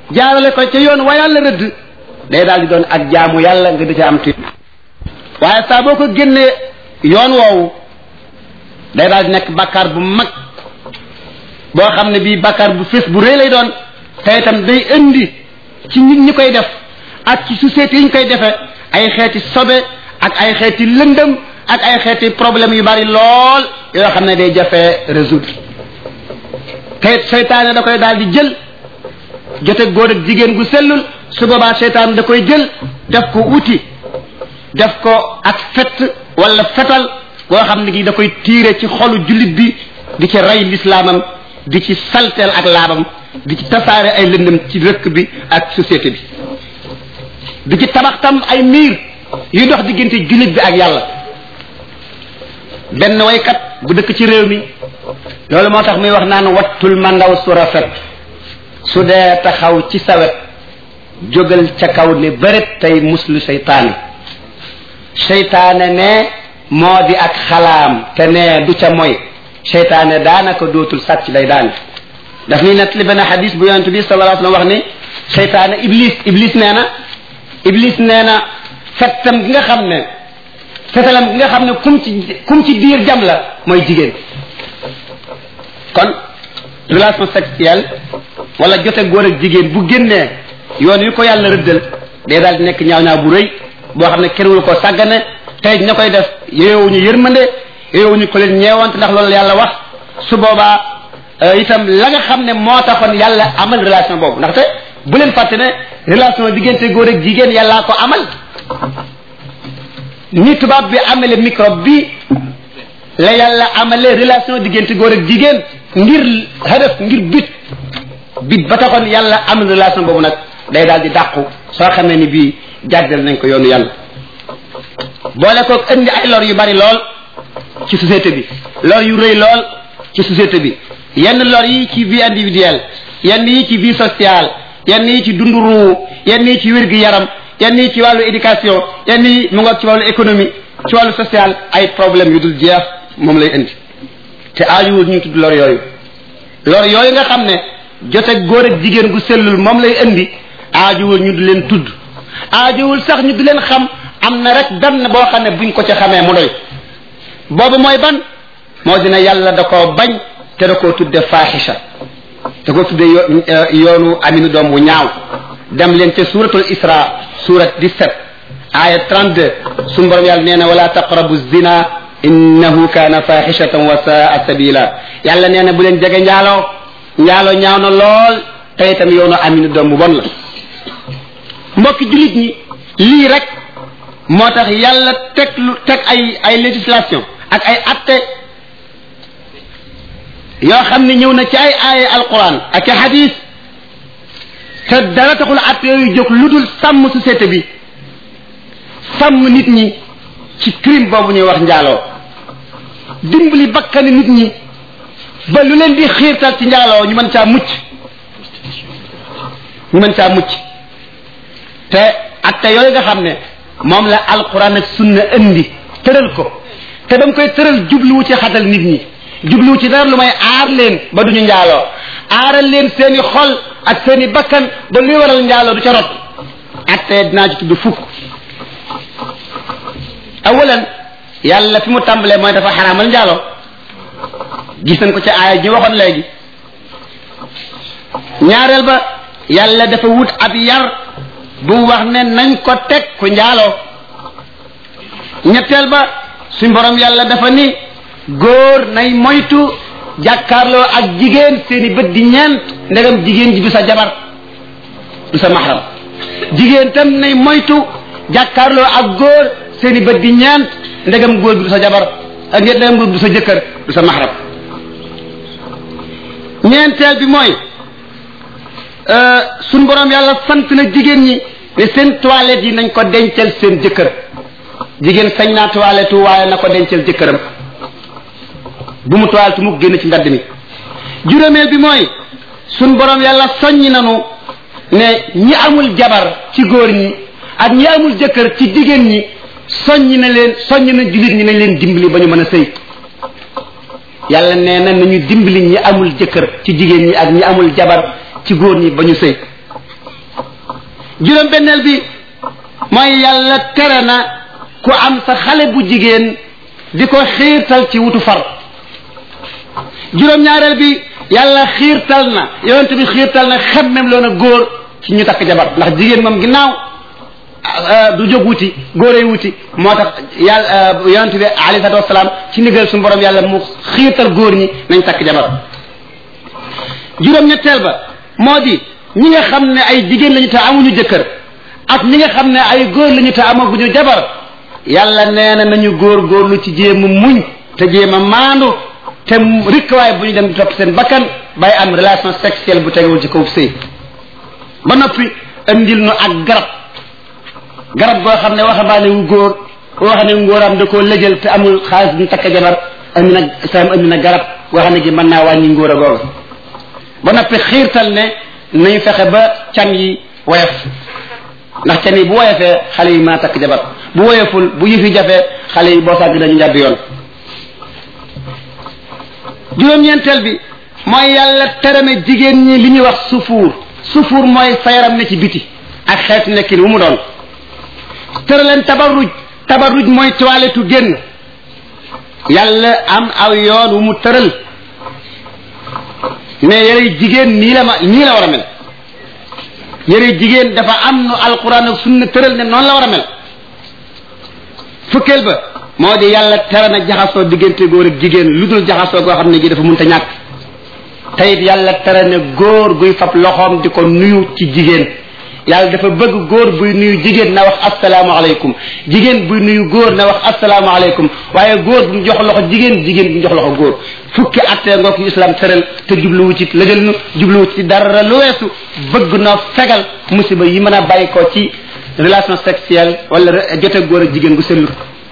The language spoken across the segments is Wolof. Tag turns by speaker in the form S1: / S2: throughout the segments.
S1: jaarale ko ca yoon wa yàlla rëdd day daal di doon ak jaamu yàlla nga di ca am tuuti waaye saa boo ko génnee yoon woowu day daal di nekk bàkkaar bu mag boo xam ne bii bàkkaar bu fés bu rëy lay doon te itam day indi ci nit ñi koy def ak ci société yi ñu koy defee ay xeeti sobe ak ay xeeti lëndëm ak ay xeeti problème yu bari lool yoo xam ne day jafee résoudre te seytaane da koy daal di jël jote góor ak jigéen gu sellul su boobaa seytaan da koy jël def ko uti def ko ak fett wala fetal goo xam ne gi da koy tiire ci xolu jullit bi di ci rey lislaamam di ci salteel ak laabam di ci tasaare ay lëndëm ci rëkk bi ak société bi di ci tabax tam ay miir yuy dox diggante jullit bi ak yàlla benn waykat bu dëkk ci réew mi loolu moo tax muy wax naan wattul ma ndaw su rafet su dee taxaw ci sawet jógal ca kaw ne bëret tey muslu seytaane seytaane ne moo di ak xalaam te ne du ca moy seytaane daanaka dootul sàcc day daan daf ni nettali benn xadis bu yonent bi sallallahu alayhi wa sallam wax ni seytaane iblis iblis nee na iblis nee na fettam gi nga xam ne fetalam gi nga xam ne kum ci kum ci diir jam la mooy jigéen kon relation sexuelle wala jote góor ak jigéen bu génnee yoon wi ko yàlla rëddal day daal di nekk ñaaw ñaaw bu rëy boo xam ne kenn wul ko sàggane tey ña koy def yeyowuñu yërmande yeyowuñu ko leen ñeewante ndax loolu yàlla wax su boobaa itam la nga xam ne moo taxoon yàlla amal relation boobu ndaxte bu leen fàtte ne relation diggante góor ak jigéen yàllaa ko amal ni tubaab bi amale microbe bi la yàlla amale relation diggante góor ak jigéen ngir hadaf ngir bit bit ba taxoon yàlla amal relation boobu nag day daal di dàqu soo xamee ni bii jàddal nañ ko yoonu yàlla boole koog indi ay lor yu bari lool ci société bi lor yu rëy lool ci société bi yenn lor yi ci vie individuelle yenn yi ci vie sociale yenn yi ci dunduru yenn yi ci wér gi yaram yenn yi ci wàllu éducation yenn yi mu ngoog ci wàllu économie ci wàllu social ay problème yu dul jeex moom lay indi te aajuwul ñu tudd lor yooyu lor yooyu nga xam ne jote góor ak jigéen gu sellul moom lay indi aajuwul ñu di leen tudd aajuwul sax ñu di leen xam am na rek benn boo xam ne buñ ko ca xamee mu doy boobu mooy ban moo dina yàlla da koo bañ te da koo tudde faaxisha da koo tudde yoonu aminu doom bu ñaaw dem leen ca suratul isra surat 17 aya 32 suñu borom yàlla nee na wala taqrabu zina innahu kaana faaxishatan wa saa sabila yàlla nee na bu leen jege njaaloo njaaloo ñaaw na lool te itam yoonu aminu doom bu bon la mbokki jullit ñi lii rek moo tax yàlla teg lu teg ay ay législation ak ay atte yoo xam ne ñëw na ci ay aaya alquran ak i hadis te dara taxul atte yooyu jóg lu dul sàmm société bi sàmm nit ñi ci crime boobu ñuy wax njaaloo dimbali bakkani nit ñi ba lu leen di xiirtal ci njaaloo ñu mën caa mucc ñu mën caa mucc te atte yooyu nga xam ne moom la alquran ak sunna indi tëral ko te dam koy tëral jubluwu ci xatal nit ñi jubluwu ci dara lu may aar leen ba duñu njaaloo aaral leen seeni xol ak seeni bakkan ba luy waral njaaloo du ca rot atte dinaa ci tudd fukk awalan yàlla fi mu tàmbalee mooy dafa xaraamal njaaloo gis nañ ko ci aaya ji waxoon léegi ñaareel ba yàlla dafa wut ab yar bu wax ne nañ ko teg ku njaaloo ñetteel ba suñ borom yàlla dafa ni góor nay moytu jàkkaarloo ak jigéen seeni bët di ñeent ndegam jigéen ji du sa jabar du sa maxram jigéen tam nay moytu jàkkaarloo ak góor seeni bët di ñeent ndegam góor gi du sa jabar ak ndegam góor gi du sa jëkkër du sa maxram ñeenteel bi mooy suñ borom yàlla sant na jigéen ñi ne seen toilette yi nañ ko dencal seen jëkkër jigéen sañ naa toilette waaye na ko dencal jëkkëram bu mu toilette mu génn ci mbedd mi juróomeel bi mooy suñ borom yàlla soññi nanu ne ñi amul jabar ci góor ñi ak ñi amul jëkkër ci jigéen ñi soññi na leen soññi na jullit ñi nañ leen dimbali ba ñu mën a sëy yàlla nee na nañu dimbali ñi amul jëkkër ci jigéen ñi ak ñi amul jabar ci góor ñi ba ñu sëy juróom benneel bi mooy yàlla tere na ku am sa xale bu jigéen di ko xiirtal ci wutu far juróom ñaareel bi yàlla xiirtal na yonent bi xiirtal na xemmem loon a góor ci ñu takk jabar ndax jigéen moom ginnaaw du jóg wuti góoree wuti moo tax yàlla yonent bi alayhi salaatu wasalaam ci ndigal suñu borom yàlla mu xiirtal góor ñi nañ takk jabar juróom-ñetteel ba moo di ñi nga xam ne ay jigéen lañu te amuñu jëkkër ak ñi nga xam ne ay góor lañu te amaguñu jabar yàlla nee na nañu góor góorlu ci jéem a muñ te jéem a maandu te rikk waaye bu ñu dem di topp seen bakkan bay am relation sexuelle bu tegewul ci kaw sëy ba noppi andil nu ak garab garab goo xam ne waxambaane wu góor koo xam ne ngóoram da koo lëjal te amul xaalis bu ñu takk jabar andi na islam andi na garab goo xam ne gi mën naa wàññi ngóor a googu ba noppi xiirtal ne nañu fexe ba can yi woyof ndax can yi bu woyofee xale yi mën a takk jabar bu woyoful bu yëfi jafe xale yi boo sàgg dañu njàdd yoon juróom-ñeenteel bi mooy yàlla terame jigéen ñi li ñuy wax sufuur sufuur mooy sa yaram ne ci biti ak xeetu nekkin wu mu doon tëraleen tabarruj tabarruj mooy toilette génn yàlla am aw yoon wu mu tëral mais yëre jigéen nii la ma nii la war a mel yëre jigéen dafa am nu alquran ak sunna tëral ne noonu la war a mel fukkeel ba moo di yàlla tere na jaxasoo diggante góor ak jigéen lu dul jaxasoo goo xam ne gi dafa mënta ñàkk teyit yàlla tere na góor guy fab loxoom di ko nuyu ci jigéen yàlla dafa bëgg góor buy nuyu jigéen na wax asalaamaaleykum jigéen buy nuyu góor na wax asalaamaaleykum waaye góor bu mu jox loxo jigéen jigéen bu mu jox loxo góor fukki attee ngoo ko islam tëral te jubluwu ci lëjal nu jubluwu ci dara lu weesu bëgg noo fegal musiba yi mën a bàyyi ko ci relation sexuelle wala jote góor ak jigéen gu sellut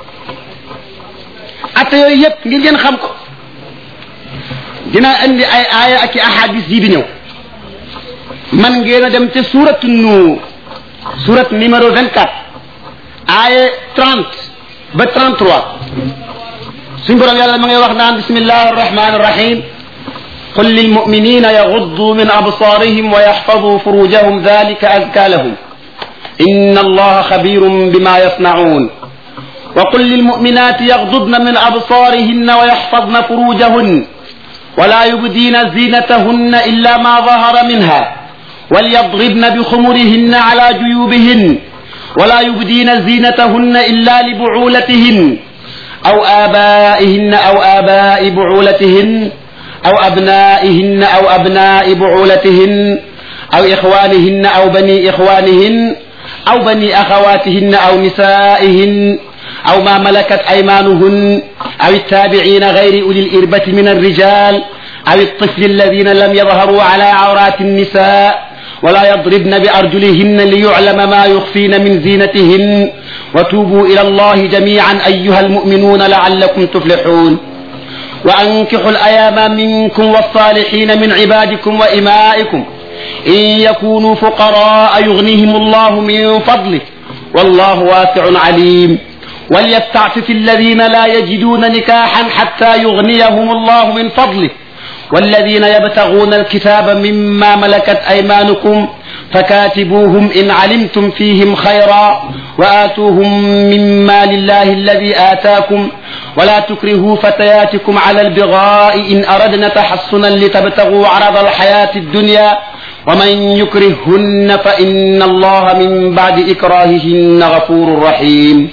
S1: atte yooyu yëpp ngir ngeen xam ko dina indi ay aaya ak i ahadis yi di ñëw man ngeen a dem te suuratu nuur surat numéro 24 aaya 30 ba 33 suñ borom yàlla ma ngay wax naan bismillahi arrahmani arrahim قل للمؤمنين يغضوا من أبصارهم ويحفظوا فروجهم ذلك أزكى لهم إن الله خبير بما يصنعون وقل للمؤمنات يغضضن من أبصارهن ويحفظن فروجهن ولا يبدين زينتهن إلا ما ظهر منها وليضربن بخمرهن على جيوبهن ولا يبدين زينتهن إلا لبعولتهن أو آبائهن أو آباء بعولتهن أو أبنائهن أو أبناء بعولتهن أو إخوانهن أو بني إخوانهن أو بني أخواتهن أو نسائهن أو ما ملكت أيمانهن أو التابعين غير أولي الإربة من الرجال أو الطفل الذين لم يظهروا على عورات النساء ولا يضربن بأرجلهن ليعلم ما يخفين من زينتهن وتوبوا إلى الله جميعا أيها المؤمنون لعلكم تفلحون وأنكحوا الأيام منكم والصالحين من عبادكم وإمائكم إن يكونوا فقراء يغنيهم الله من فضله والله واسع عليم وليستعفف الذين لا يجدون نكاحا حتى يغنيهم الله من فضله والذين يبتغون الكتاب مما ملكت أيمانكم فكاتبوهم إن علمتم فيهم خيرا وآتوهم مما لله الذي آتاكم ولا تكرهوا فتياتكم على البغاء إن أردنا تحصنا لتبتغوا عرض الحياة الدنيا ومن يكرههن فإن الله من بعد إكراههن غفور رحيم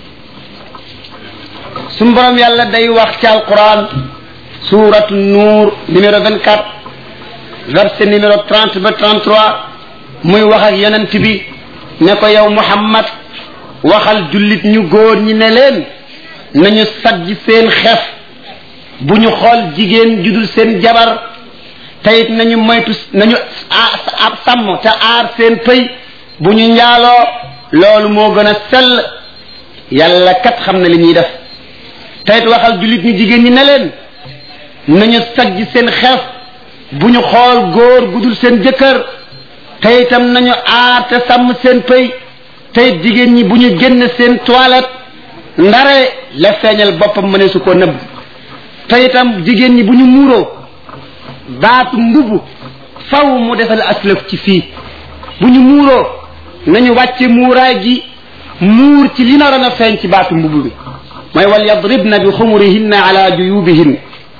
S1: سنبرم يالا داي وقت القرآن سورة النور numéro 24 verset numéro 30 ba 33 muy wax ak yonent bi ne ko yow Muhammad waxal jullit ñu góor ñi ne leen nañu sajj seen xef bu ñu xool jigéen judul seen jabar teyit nañu moytu nañu ab sàmm te aar seen pëy bu ñu njaaloo loolu moo gën a sell yàlla kat xam na li ñuy def teyit waxal jullit ñu jigéen ñi ne leen nañu sajj seen xef bu ñu xool góor gudul seen jëkkër te itam nañu aar te sàmm seen pëy te jigéen ñi bu ñu génn seen toilette ndare la feeñal boppam mëne su ko nëbb te itam jigéen ñi bu ñu muuroo baatu mbubb faw mu defal aslëf ci fii bu ñu muuroo nañu wàcce muuraay gi muur ci li naroon a feeñ ci baatu mbubb bi mooy wal yadribna bi xumurihinna ala juyubihin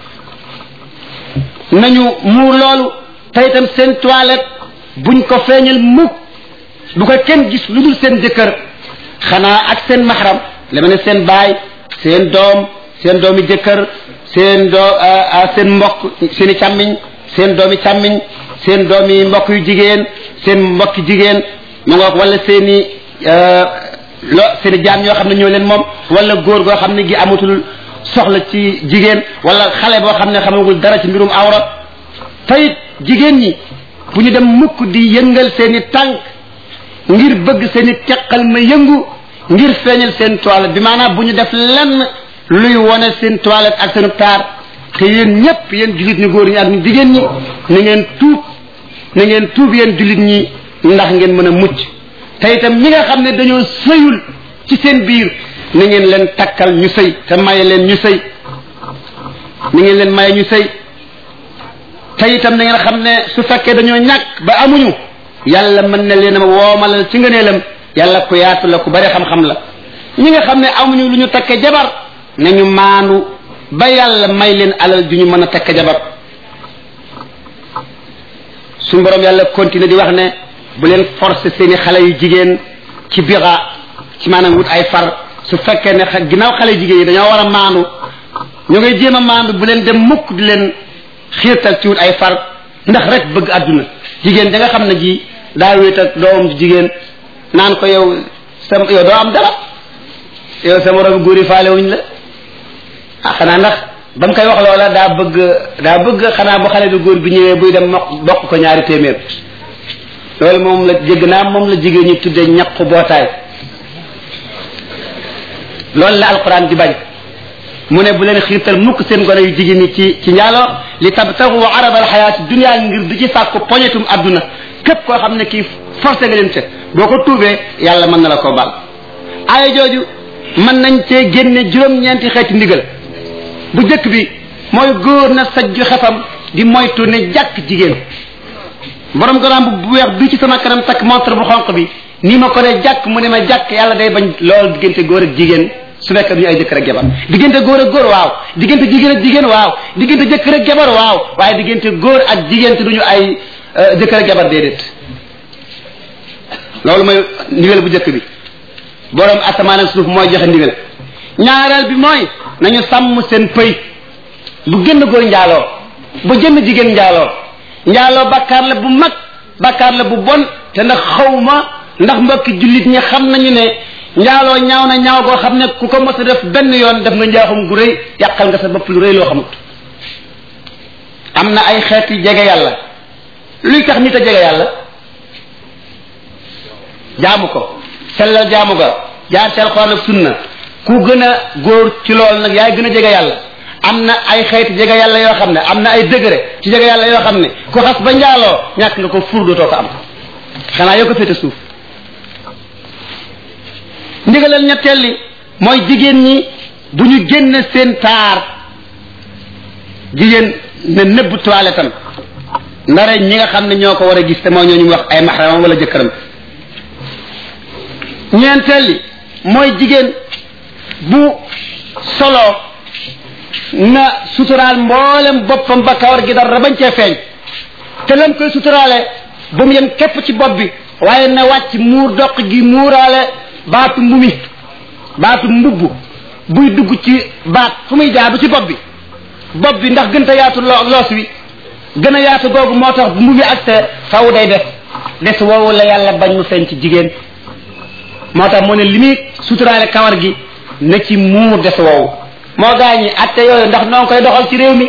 S1: nañu muur loolu te itam seen toilette buñ ko feeñal mukk bu ko kenn gis lu dul seen jëkkër xanaa ak seen maxaram la ma ne seen baay seen doom seen doomi jëkkër seen doo seen mbokk seen i càmmiñ seen doomi càmmiñ seen doomi mbokk yu jigéen seen mbokki jigéen mu ngoog wala seen i lo seen i jaam yoo xam ne ñoo leen moom wala góor goo xam ne gi amatul soxla ci jigéen wala xale boo xam ne xamagul dara ci mbirum awra tayit jigéen ñi bu ñu dem mukk di yëngal seen i tànk ngir bëgg seen i teqal ma yëngu ngir feeñal seen toilette bi maanaam bu ñu def lenn luy wone seen toilette ak seen taar te yéen ñëpp yéen jullit ñi góor ñi ak ñu jigéen ñi na ngeen tuub na ngeen tuub yéen jullit ñi ndax ngeen mën a mucc te itam ñi nga xam ne dañoo sëyul ci seen biir na ngeen leen takkal ñu sëy te maye leen ñu sëy na ngeen leen maye ñu sëy te itam na ngeen xam ne su fekkee dañoo ñàkk ba amuñu yàlla mën na leen a woomalal ci ngëneelam yàlla ku yaatu la ku bari xam-xam la ñi nga xam ne amuñu lu ñu takke jabar nañu maandu ba yàlla may leen alal ju ñu mën a takke jabar suñu borom yàlla continuer di wax ne bu leen forcer seeni xale yu jigéen ci bira ci maanaam wut ay far su fekkee ne ginnaaw xale jigéen yi dañoo war a maandu ñu ngay jéem a maandu bu leen dem mukk di leen xiirtal ci wut ay far ndax rek bëgg àdduna jigéen da nga xam ne ji daa wéet ak doomam ji jigéen naan ko yow sa yow doo am dara yow sa moroom góor yi faale wuñ la ah xanaa ndax ba mu koy wax loola daa bëgg daa bëgg xanaa bu xale bi góor bi ñëwee buy dem mokk bokk ko ñaari téeméer loolu moom la jégg naa moom la jigéen ñi tuddee ñaqu bootaay loolu la alquran di bañ mu ne bu leen xiirtal mukk seen gone yu jigéen ñi ci ci njaaloo li tabtagu arada alxayaati dunia ngir di ci sàkku poñetum adduna képp koo xam ne kii forcé nga leen ca boo ko tuubee yàlla mën na la koo baal aaya jooju mën nañ cee génne juróom-ñeenti xeeti ndigal bu jëkk bi mooy góor na sajju xefam di moytu ne jàkk jigéen borom garaam bu weex bi ci sama kanam takk montre bu xonq bi nii ma ko ne jàkk mu ne ma jàkk yàlla day bañ loolu diggante góor ak jigéen su fekkee ñu ay jëkkër ak jabar diggante góor ak góor waaw diggante jigéen ak jigéen waaw diggante jëkkër ak jabar waaw waaye diggante góor ak jigéen te duñu ay jëkkër ak jabar déedéet loolu mooy ndigal bu jëkk bi borom asamaan ak suuf mooy joxe ndigal ñaareel bi mooy nañu sàmm seen pëy bu génn góor njaaloo bu génn jigéen njaaloo njaaloo bakkaar la bu mag bakkaar la bu bon te ndax xawma ndax mbokki jullit ñi xam nañu ne njaaloo ñaaw na ñaaw goo xam ne ku ko mos a def benn yoon def nga njaaxum gu rëy yàqal nga sa bopp lu rëy loo xamut am na ay xeeti jege yàlla luy tax nit a jege yàlla jaamu ko sellal jaamu ga jaar ci alxuraan ak sunna ku gën a góor ci lool nag yaay gën a jege yàlla am na ay xeeti jege yàlla yoo xam ne am na ay degré ci jege yàlla yoo xam ne ku xas ba njaaloo ñàkk nga ko fur dootoo ko am xanaa yoo ko féete suuf ndigalal ñetteel li mooy jigéen ñi bu ñu génn seen taar jigéen ne nëbb toilette am ndare ñi nga xam ne ñoo ko war a gis te mooy ñooñu wax ay maxramam wala jëkkëram ñeenteel li mooy jigéen bu solo na suturaal mboolem boppam ba kawar gi dara bañ cee feeñ te lam koy suturaale ba mu yem képp ci bopp bi waaye na wàcc muur doq gi muuraale baatu mbumi baatu mbubb buy dugg ci baat fu muy jaar du ci bopp bi bopp bi ndax gën a yaatu loos wi gën a yaatu googu moo tax bu mbumi ak te faw day def des woowu la yàlla bañ mu feeñ ci jigéen moo tax mu ne li muy suturaale kawar gi na ci muur des woowu moo gaañi atte yooyu ndax noo ngi koy doxal ci réew mi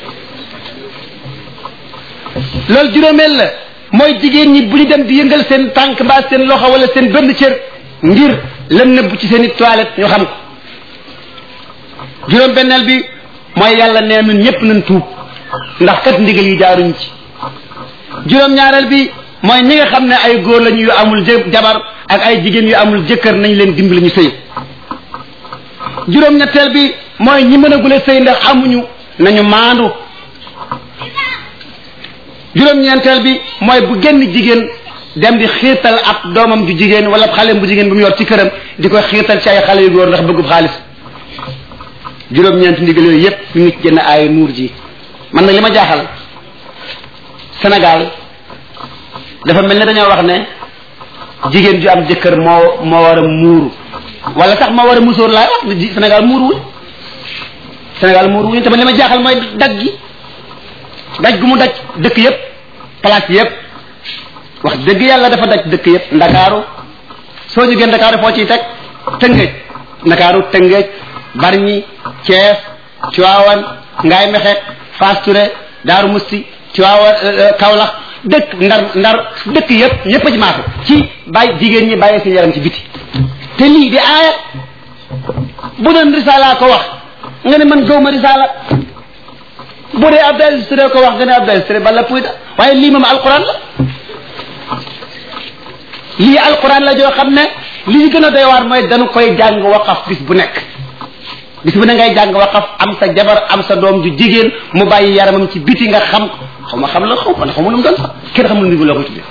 S1: loolu juróomeel la mooy jigéen ñi bu ñu dem di yëngal seen tànk mbaa seen loxo wala seen benn cër ngir lan nëbb ci seen i toilette ñu xam ko juróom benneel bi mooy yàlla nee nun ñëpp nañ tuub ndax kat ndigal yi jaaruñ ci juróom ñaareel bi mooy ñi nga xam ne ay góor lañu yu amul jabar ak ay jigéen yu amul jëkkër nañ leen dimbali ñu sëy juróom ñetteel bi mooy ñi mën a gule sëy ndax amuñu nañu maandu juróom ñeenteel bi mooy bu genn jigéen dem di xiirtal ab doomam ju jigéen wala xale bu jigéen bu mu yor ci këram di ko xiirtal ci ay xale yu góor ndax bëggub xaalis juróom-ñeenti ndigal yooyu yépp ñu ngi ci jënd ay nuur ji man nag li ma jaaxal Sénégal dafa mel ne dañoo wax ne jigéen ju am jëkkër moo moo war a muuru wala sax moo war a musóor laay wax ne Sénégal muuruwuñ Sénégal muuruwuñ te man li ma jaaxal mooy daj gi daj gu mu daj dëkk yépp place yépp wax dëgg yàlla dafa daj dëkk yépp ndakaaru soo jógee ndakaaru foo ciy teg tëngëj ndakaaru tëngëj barñi Thiès Tivaouane Ngaye Mexe Fass Touré Daaru Musti Tivaouane Kaolack dëkk ndar ndar dëkk yépp ñépp a ci maatu ci bàyyi jigéen ñi bàyyi seen yaram ci biti te lii di aaya bu doon risaala ko wax nga ne man gawma risaala bu dee Abdou Aziz Touré ko wax nga ne Abdou Aziz Touré bala puy da waaye lii moom alquran la lii alquran la joo xam ne li ñu gën a doy waar mooy dañu koy jàng waqaf bis bu nekk bis bu ne ngay jàng waqaf am sa jabar am sa doom ju jigéen mu bàyyi yaramam ci biti nga xam xaw ma xam la xaw ma xaw ma lu mu doon sax kenn xamul ni bu loo ko tuddee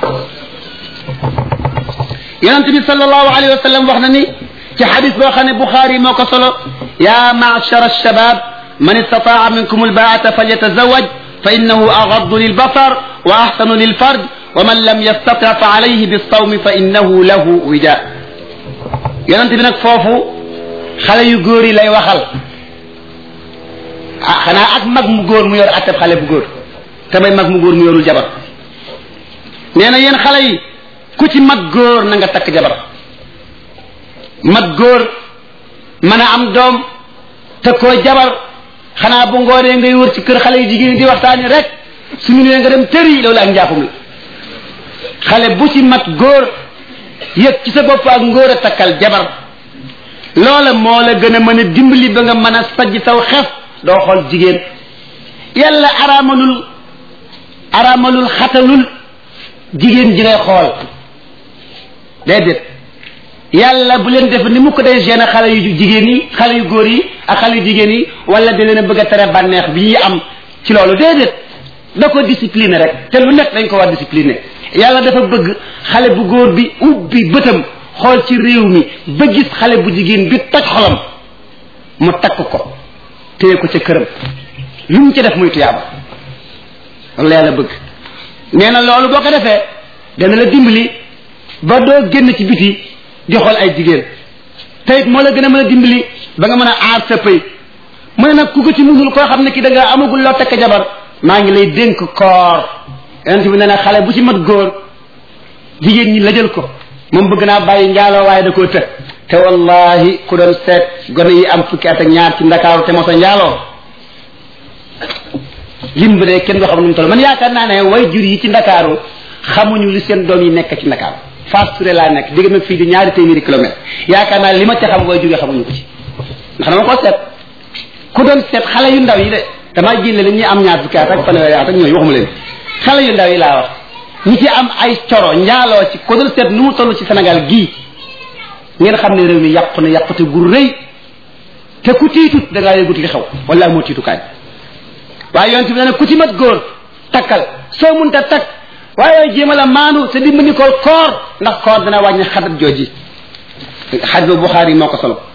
S1: yonente bi sallallahu alayhi wa sallam wax na ni ci xadis boo xam ne Buxaari moo ko solo ya maachara alshabab man istataa minkum albaata falyatazawaj fa innahu agaddu lilbasar wa axsanu lilfarj wa man lam yastati fa alayhi bilsawmi fa innahu lahu wija yonente bi nag foofu xale yu góor yi lay waxal ah xanaa ak mag mu góor mu yor atteb xale bu góor te may mag mu góor mu yorul jabar nee na yéen xale yi ku ci mag góor na nga takk jabar mag góor mën a am doom te koo jabar xanaa bu ngoonee ngay wër ci kër xale yu jigéen di waxtaani rek suñu nee nga dem tëri loolu ak njaaxum la xale bu ci mat góor yëg ci sa bopp ak ngóor a takkal jabar loola moo la gën a mën a dimbali ba nga mën a sajj saw xef doo xool jigéen yàlla araamalul araamalul xatalul jigéen ji ngay xool déedéet yàlla bu leen def ni mu ko day gêné xale yu jigéen yi xale yu góor yi ak xale yu jigéen yi wala da leen a bëgg a tere bànneex bi ñuy am ci loolu déedéet da ko discipliné rek te lu nekk dañ ko war discipliné yàlla dafa bëgg xale bu góor bi ubbi bëtam xool ci réew mi ba gis xale bu jigéen bi toj xolam mu takk ko téye ko ca këram lu mu ci def muy tuyaaba loolu la yàlla bëgg nee na loolu boo ko defee dana la dimbali ba doo génn ci biti di xool ay jigéen te it moo la gën a mën a dimbali ba nga mën a aar sa pëy mu ne nag ku ko ci munul koo xam ne ki da nga amagul loo takk jabar maa ngi lay dénk koor yonent bi nee na xale bu ci mat góor jigéen ñi lajal ko moom bëgg naa bàyyi njaaloo waaye da koo të te wallahi ku doon seet gone yi am fukki at ak ñaar ci ndakaaru te mosa njaaloo lim bi de kenn doo xam nu mu toll man yaakaar naa ne way jur yi ci ndakaaru xamuñu li seen doom yi nekk ci ndakaaru Fass Touré laa nekk digg nag fii di ñaari téeméeri kilomètre yaakaar naa li ma ca xam way jur yi xamuñu ko ci ndax dama ko seet ku doon seet xale yu ndaw yi de damaa jëlle li ñuy am ñaar fukki at ak fanweeri at ak ñooyu waxuma leen xale yu ndaw yi laa wax ñi ci am ay coro njaaloo ci ku doon seet nu mu toll ci Sénégal gii ngeen xam ne réew mi yàqu na yàqute gu rëy te ku tiitut da ngaa yëgut li xew wala amoo tiitukaay waaye yonent bi ne ku ci mat góor takkal soo munta takk waaye jéemal a maanu te dimbali ko koor ndax koor dana wàññi xadat jooji xaj ba Buxaari moo ko solo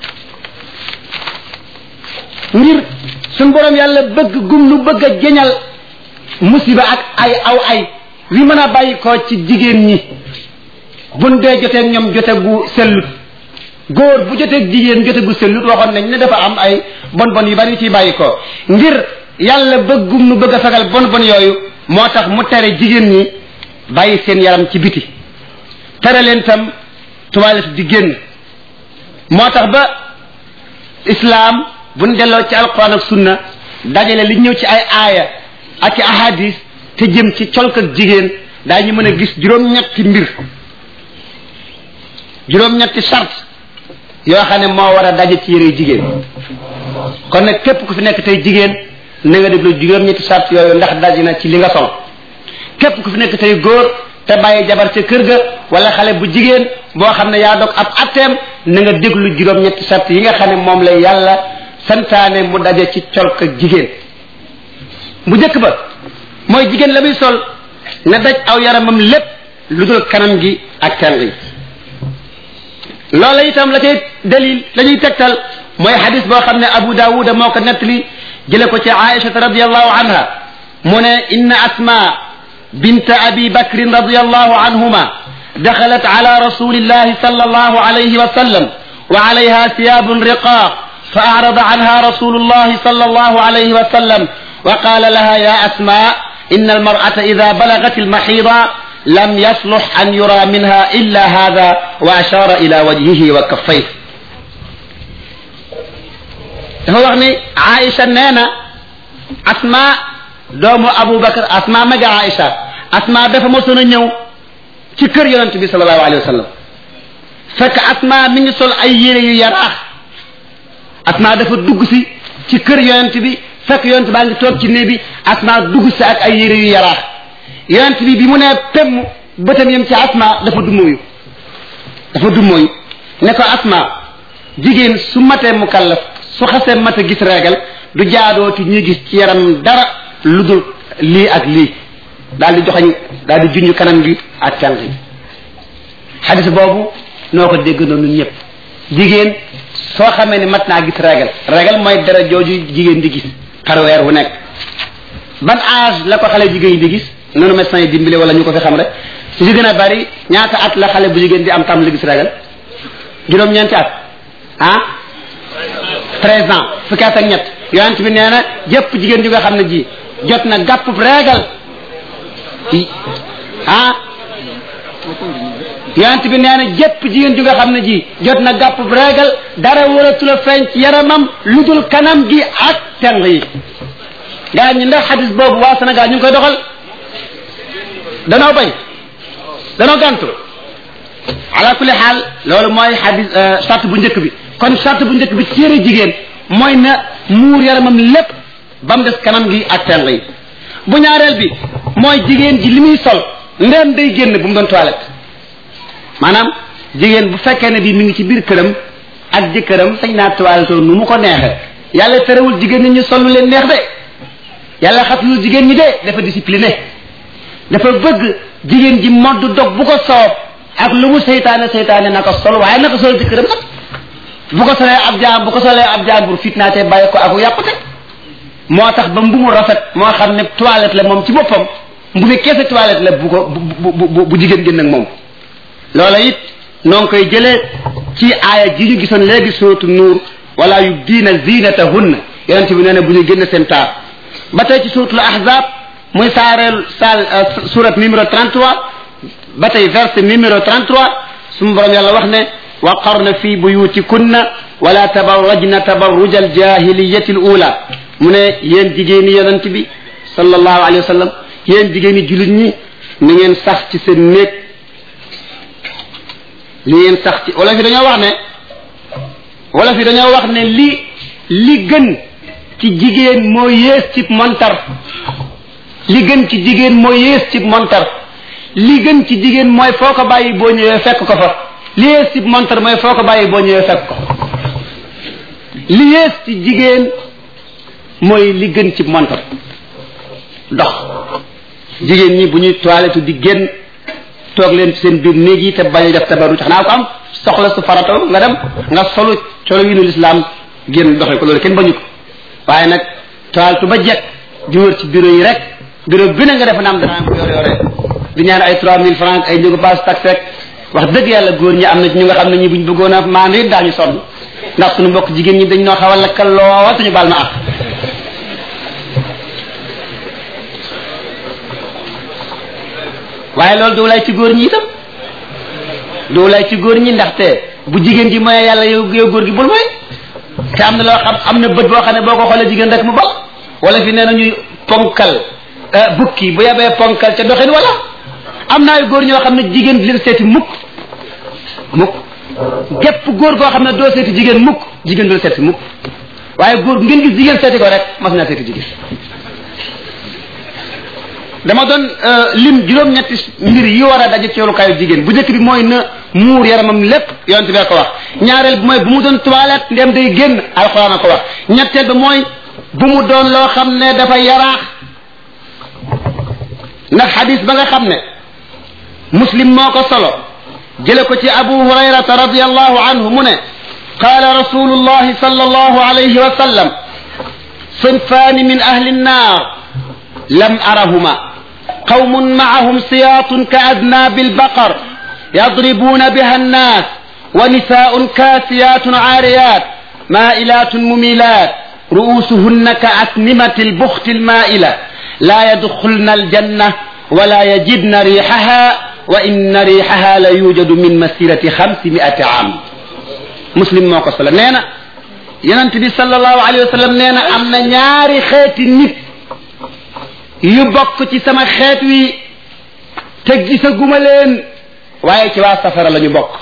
S1: ngir suñ borom yàlla bëgg gum lu bëgg a jeñal musiba ak ay aw ay wi mën a bàyyi ko ci jigéen ñi buñ dee joteeg ñoom jote gu sellut góor bu joteeg jigéen jote gu sellut waxoon nañ ne dafa am ay bon bon yu bari yu ciy bàyyi ko ngir yàlla bëggum nu bëgg a fegal bon bon yooyu moo tax mu tere jigéen ñi bàyyi seen yaram ci biti tere leen tam toilette di génn moo tax ba islaam buñ delloo ci alquran ak sunna dajale li ñëw ci ay aaya ak ci ahadis te jëm ci colk ak jigéen daañu mën a gis juróom-ñetti mbir juróom-ñetti charte yoo xam ne moo war a daje ci yëre jigéen kon nag képp ku fi nekk tey jigéen na nga déglu juróom-ñetti charte yooyu ndax daje na ci li nga sol képp ku fi nekk tey góor te bàyyi jabar ca kër ga wala xale bu jigéen boo xam ne yaa dog ab atteem na nga déglu juróom-ñetti charte yi nga xam ne moom lay yàlla santaane mu daje ci colk ak jigéen bu njëkk ba mooy jigéen la muy sol na daj aw yaramam lépp lu dul kanam gi ak teng yi loola itam la cay dalil la ñuy tegtal mooy xadis boo xam ne abu daawuda moo ko nettali jële ko ci aïchata radiallahu anha mu ne inna asma bint abi bakrin radiallahu anhuma دخلت على رسول الله صلى الله عليه وسلم وعليها ثياب رقاق فأعرض عنها رسول الله صلى الله عليه وسلم وقال لها يا أسماء إن المرأة إذا بلغت المحيض لم يصلح أن يرى منها إلا هذا وأشار إلى وجهه وكفيه هو يعني عائشة نانا أسماء دوم أبو بكر أسماء مجا عائشة أسماء دفع مسونا نيو ci kër yonent bi sallallahu alayhi wa sallam fekk asma mi ngi sol ay yére yu yaraax asma dafa dugg si ci kër yonent bi fekk yonent baa ngi toog ci néeg bi asma dugg si ak ay yére yu yaraax yonent bi bi mu nee pemm bëtam yem ci asma dafa dummóoyu dafa dummóoyu ne ko asma jigéen su matee mu kallaf su xasee mat a gis reegal du jaadooti ñuy gis ci yaram dara lu dul lii ak lii daal di joxañ daal di junj kanam gi ak tànk gi xadis boobu noo ko dégg noonu ñëpp jigéen soo xamee ne mat naa gis régal régal mooy dara jooju jigéen di gis par weer wu nekk ban âge la ko xale jigéen di gis noonu médecin yi dimbale wala ñu ko fi xam rek su ci gën a bari ñaata at la xale bu jigéen di am tam li gis régal juróom-ñeenti at ah treize ans fukki at ak ñett yonent bi nee na jëpp jigéen ju nga xam ne ji jot na gàpp régal ah yonent bi nee na jëpp jigéen ju nga xam ne ji jot na gàpp régal dara waratu la feeñ ci yaramam lu dul kanam gi ak teng yi gaa ñi ndax xadis boobu waa Sénégal ñu ngi koy doxal danoo bañ danoo gàntu ala kulli xaal loolu mooy xadis charte bu njëkk bi kon charte bu njëkk bi téere jigéen mooy na muur yaramam lépp ba mu des kanam gi ak teng yi bu ñaareel bi mooy jigéen ji li muy sol ndem day génn bu mu doon toilette maanaam jigéen bu fekkee ne bii mi ngi ci biir këram ak jëkkëram sañ naa toilette nu mu ko neexee yàlla terewul jigéen ñi ñu sol lu leen neex de yàlla xatlul jigéen ñi de dafa discipliné dafa bëgg jigéen ji modd dog bu ko soob ak lu mu seytaane seytaane na ko sol waaye na ko sol jëkkëram nag bu ko solee ab jaam bu ko solee ab jaambur fitnaate bàyyi ko ak yàqute moo tax ba mbumu rafet moo xam ne toilette la moom ci boppam mbubi keese toilette la bu ko bu bu bu jigéen génn ak moom loola it noo ngi koy jëlee ci aaya ji ñu gisoon léegi suratu nuur wala yubdiina zinatahunna yonente bi nee na bu ñu génn seen taar ba tey ci suratul ahzab muy saareel saal surat numéro 33 ba tey verset numéro 33 sumu borom yàlla wax ne wa qarna fi buyutikunna wala tabarrajna tabarruja aljahiliyati al ula mu ne yéen jigéeni yonent bi sallallahu alayhi wa sallam yéen jigéeni jullit ñi ni ngeen sax ci seen néeg li ngeen sax ci wala fi dañoo wax ne wala fi dañoo wax ne li li gën ci jigéen moo yées ci montar li gën ci jigéen moo yées ci montar li gën ci jigéen mooy foo ko bàyyi boo ñëwee fekk ko fa li yées ci montar mooy foo ko bàyyi boo ñëwee fekk ko li yées ci jigéen mooy li gën ci montar dox jigéen ñi bu ñuy toilette di génn toog leen ci seen biir néeg yi te bañ a def tabaru tax naa ko am soxla su farato nga dem nga solu colo wi nu lislaam génn doxee ko loolu kenn bañu ko waaye nag toilette ba jekk di wër ci bureau yi rek bureau bi na nga defe naam dana am ko yore yore di ñaan ay trois mille francs ay njëgu paas tax rek wax dëgg yàlla góor ñi am na ci ñu nga xam ne ñi buñ bëggoon a maandu it daañu sonn ndax suñu mbokk jigéen ñi dañ noo xaw a lakkal lool suñu baal ma ak waaye loolu du lay ci góor ñi itam du lay ci góor ñi ndaxte bu jigéen ji mooy yàlla yow yow góor gi bul mooy te am na loo xam am na bët boo xam ne boo ko xoolee jigéen rek mu bokk wala fi nee na ñuy ponkal bukki bu yebee ponkal ca doxin wala am na ay góor ñoo xam ne jigéen di leen seeti mukk mukk gépp góor goo xam ne doo seeti jigéen mukk jigéen du la seeti mukk waaye góor ngeen gis jigéen seeti ko rek mas naa seeti jigéen dama doon lim juróom-ñetti mbir yi war a daje ci yoolukaayu jigéen bu njëkk bi mooy na muur yaramam lépp yonent bee ko wax ñaareel bi mooy bu mu doon toilette ndem day génn alxuraan a ko wax ñetteel bi mooy bu mu doon loo xam ne dafa yaraax ndax xadis ba nga xam ne muslim moo ko solo jële ko ci abu hurayrata radiallahu anhu mu ne qaala rasulullahi sallallahu alayhi wa sallam sinfaani min ahli nnaar lam arahuma qawmun maahum siyaatun ka adnaabi albaqar yadribuuna biha annaas wa nisaaun kaasiyaatun caariyaat maa'ilaatun mumilaat ru'uusuhunna ka asnimati albuxti almaa'ila laa yadxulna aljanna wala yajidna riixaha wa inna riixaha la yujadu min masirati xamsi miati am muslim moo ko solo nee na yonent bi sallallahu alayhi wa sallam nee na am na ñaari xeeti nit yu bokk ci sama xeet wi te gisaguma leen waaye ci waa safara la ñu bokk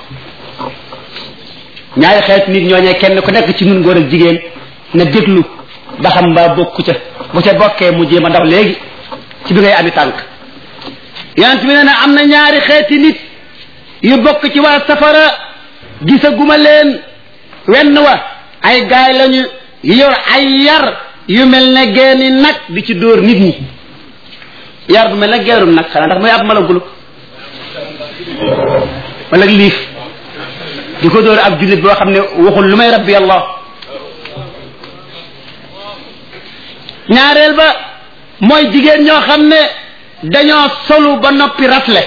S1: ñaari xeeti nit ñooñee kenn ku nekk ci nun góor ak jigéen na déglu ba xam mbaa bokku ca bu ca bokkee mu jéem a ndax léegi ci bi ngay ami tànk yonent bi nee na am na ñaari xeeti nit yu bokk ci waa safara gisaguma leen wenn wa ay gaay lañu yu yor ay yar yu mel ne geeni nag di ci dóor nit ñi yar bu mel ne geerum nag xanaa ndax mooy ab malagulu wala liif di ko dóor ab jullit boo xam ne waxul lu may rabbi allah ñaareel ba mooy jigéen ñoo xam ne dañoo solu ba noppi rafle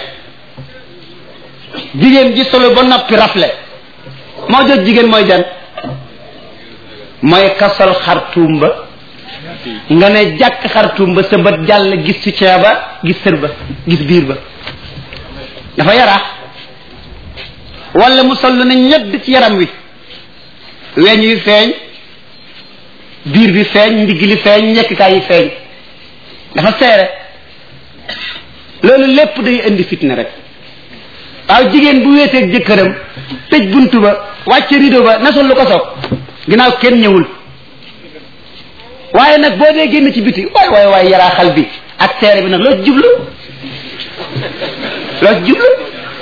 S1: jigéen ji solu ba noppi rafle moo jot jigéen mooy jan mooy kasol xartuum ba nga ne jàkk xartuum ba sa bët jàll gis ci ceeba gis sër ba gis biir ba dafa yaraax wala mu sol ne ñedd ci yaram wi weñ wi feeñ biir bi feeñ ndigg li feeñ ñekkikaay yi feeñ dafa seere loolu lépp day indi fitna rek waaw jigéen bu wéeteeg jëkkëram tëj buntu ba wàcce rido ba nasul lu ko soog ginnaaw kenn ñëwul waaye nag boo dee génn ci biti waay waay waay yaraaxal bi ak seere bi nag loo ci jublu loo ci jublu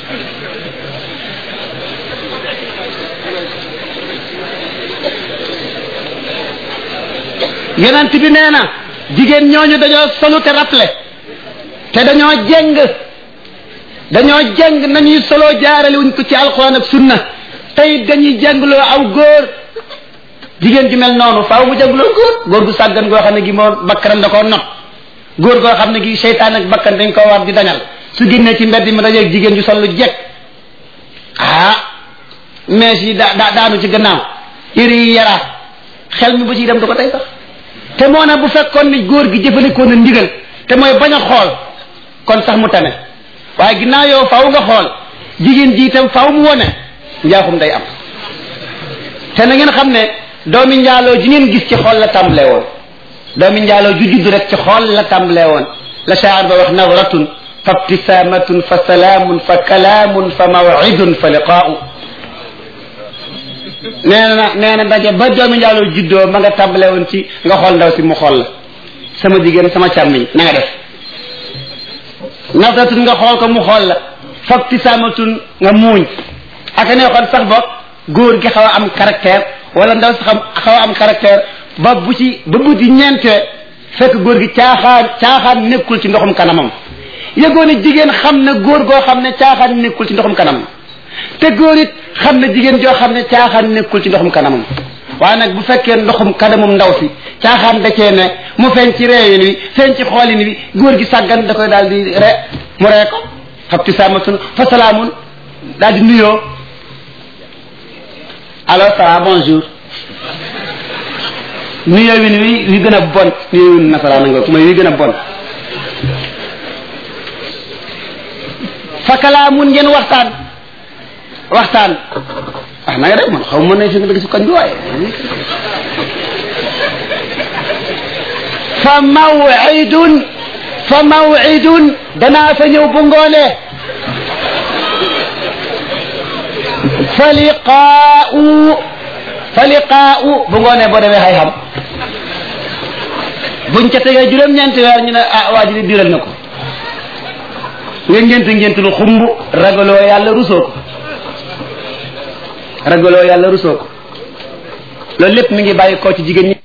S1: yonent bi nee na jigéen ñooñu dañoo solu te rafle te dañoo jeng dañoo jeng nañuy soloo jaarale wuñ ko ci alquran ak sunna tey dañuy jengloo aw góor jigéen ju mel noonu faaw mu jengloo góor góor gu sàggan goo xam ne gi moo bakkanam da koo not góor goo xam ne gi seytaan ak bakkan dañ ko war di dañal su génnee ci mbedd mi dajeeg jigéen ju sol lu jekk ah mees yi daa daa daanu ci gannaaw yëre yi yaraat xel mi ba ciy dem du ko tey sax te moo ne bu fekkoon ni góor gi jëfandikoo na ndigal te mooy bañ a xool kon sax mu tane waaye ginnaaw yow faaw nga xool jigéen ji itam faaw mu wone njaaxum day am te na ngeen xam ne doomi njaaloo ji ngeen gis ci xool la tàmbalee woon doomi njaaloo ju judd rek ci xool la tàmbalee woon la shaar ba wax nawratun fa ibtisamatun fa salaamun fa kalaamun fa mawidun fa liqaau nee na nee na daje ba doomi njaaloo juddoo ma nga tàmbalee woon ci nga xool ndaw si mu xool la sama jigéen sama càmmiñ na nga def nawratun nga xool ko mu xool la fa ibtisamatun nga muuñ aka ne xoon sax ba góor gi xaw a am caractère wala ndaw si xam xaw a am caractère ba bu ci ba bu ci ñeentee fekk góor gi caaxaan caaxaan nekkul ci ndoxum kanamam yëgoo ne jigéen xam na góor goo xam ne caaxaan nekkul ci ndoxum kanamam te góor it xam na jigéen joo xam ne caaxaan nekkul ci ndoxum kanamam waaye nag bu fekkee ndoxum kanamum ndaw si caaxaan da cee ne mu feeñ ci reewin wi feeñ ci xoolin wi góor gi sàggan da koy daal di re mu ree ko xabti saamatun fa salaamun daal di nuyoo alors ça va bonjour nuyoo win wi wi gën a bon nuyoo win nasaraan nga mooy wi gën a bon fa kalaamun ngeen waxtaan waxtaan ah na nga def man xaw ma ne fi nga dëgg si koñ bi waaye fa mawidun fa mawidun danaa fa ñëw bu ngoonee fa liqaau fa liqaau bu ngoonee boo demee xay xam buñ ca tegee juróom-ñeenti weer ñu ne ah waa ji di diral na ko nga ngént ngént lu xumb ragaloo yàlla rusoo ko ragaloo yàlla rusoo ko loolu lépp mi ngi bàyyi koo ci jigéen ñi